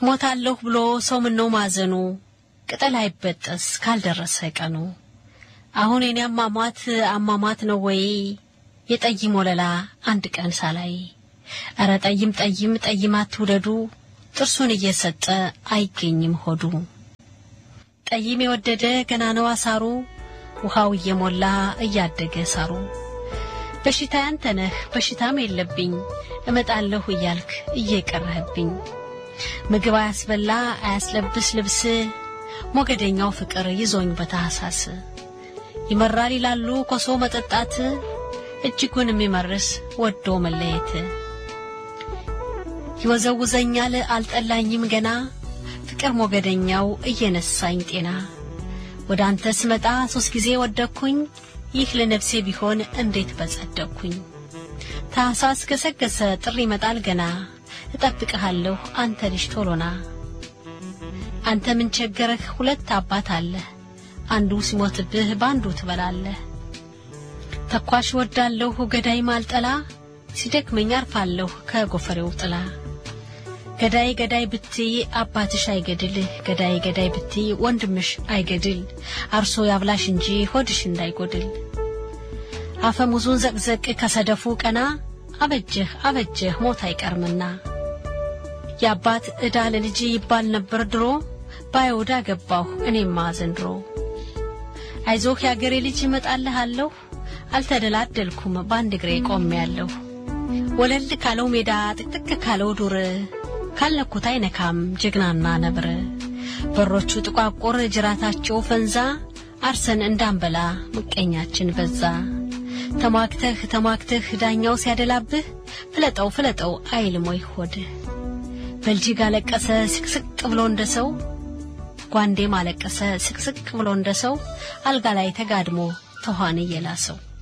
ሞታለሁ ብሎ ሰው ምነው ማዘኑ ቅጠል አይበጠስ ካልደረሰ ቀኑ። አሁን የኔ አሟሟት አሟሟት ነው ወይ የጠይም ወለላ አንድ ቀን ሳላይ። እረ ጠይም ጠይም ጠይም አትውደዱ ጥርሱን እየሰጠ አይገኝም ሆዱ። ጠይም የወደደ ገና ነው አሳሩ ውሃው እየሞላ እያደገ ሳሩ። በሽታ ያንተ ነህ በሽታም የለብኝ እመጣለሁ እያልክ እየቀረህብኝ ምግብ አያስበላ አያስለብስ ልብስ ሞገደኛው ፍቅር ይዞኝ በታህሳስ ይመራል ይላሉ ኮሶ መጠጣት እጅጉን የሚመርስ ወዶ መለየት ይወዘውዘኛል አልጠላኝም ገና ፍቅር ሞገደኛው እየነሳኝ ጤና ወደ አንተ ስመጣ ሶስት ጊዜ ወደኩኝ ይህ ለነፍሴ ቢሆን እንዴት በጸደቅኩኝ ታህሳስ ገሰገሰ ጥሪ ይመጣል ገና እጠብቅሃለሁ አንተ ልጅ ቶሎና አንተ ምን ቸገረህ ሁለት አባት አለህ አንዱ ሲሞትብህ በአንዱ ትበላለህ ተኳሽ ወዳለሁ ገዳይ ማልጠላ ሲደክመኝ አርፋለሁ ከጎፈሬው ጥላ ገዳይ ገዳይ ብትይ አባትሽ አይገድል ገዳይ ገዳይ ብትይ ወንድምሽ አይገድል አርሶ ያብላሽ እንጂ ሆድሽ እንዳይጎድል አፈሙዙን ዘቅዘቅ ከሰደፉ ቀና አበጀህ አበጀህ ሞት አይቀርምና የአባት ዕዳ ለልጅ ይባል ነበር ድሮ ባይወዳ ገባሁ እኔማ ዘንድሮ አይዞህ የአገሬ ልጅ እመጣልሃለሁ አልተደላደልኩም በአንድ እግሬ ቆሜያለሁ ወለል ካለው ሜዳ ጥቅጥቅ ካለው ዱር ካልነኩት አይነካም ጀግናና ነብር በሮቹ ጥቋቁር ጅራታቸው ፈንዛ አርሰን እንዳንበላ ምቀኛችን በዛ ተሟግተህ ተሟግተህ ዳኛው ሲያደላብህ ፍለጠው ፍለጠው አይልም ወይ ሆድህ በልጅግ አለቀሰ ስቅስቅ ብሎ እንደ ሰው ጓንዴም አለቀሰ ስቅስቅ ብሎ እንደ ሰው አልጋ ላይ ተጋድሞ ተኋን እየላሰው